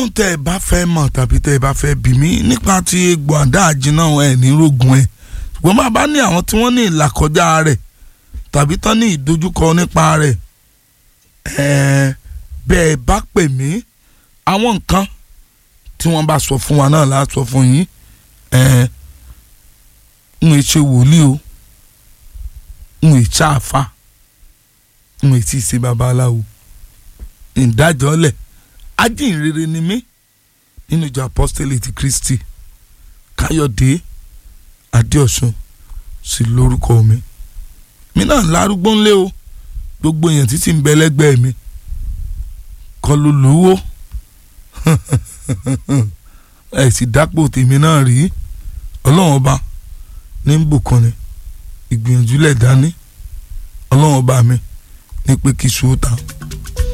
ohun tẹ́ ẹ bá fẹ́ mọ̀ tàbí tẹ́ ẹ bá fẹ́ bí mi nípa ti egbò àdá àjìnà ẹ̀ ní rògùn ẹ̀ ṣùgbọ́n bá bá ní àwọn tí wọ́n ní ìlàkọjá rẹ̀ tàbí tán ní ìdojúkọ nípa rẹ̀ ẹ̀ẹ́ bẹ́ẹ̀ bá pè mí àwọn nǹkan tí wọ́n bá sọ fún wa náà láà sọ fún yín ẹ̀ẹ́ ń ṣe wòlíì o ń ṣe àfa ń ṣe ṣe babaláwo ìdájọ́lẹ̀ ajínrere ni mí nínú ìjọ apostolic ti Kristi Káyọ̀dé Adéọ̀sùn sí lórúkọ mi mi náà lárúgbó ńlé o gbogbo èèyàn títí ń bẹ lẹ́gbẹ̀ẹ́ mi kọ́ ló lówó ẹ sì dápò tèmi náà rí ọlọ́run ọba ní bùkún ni ìgbìyànjú lẹ̀ dání ọlọ́run ọba mi ní pé kí sùúrù ta.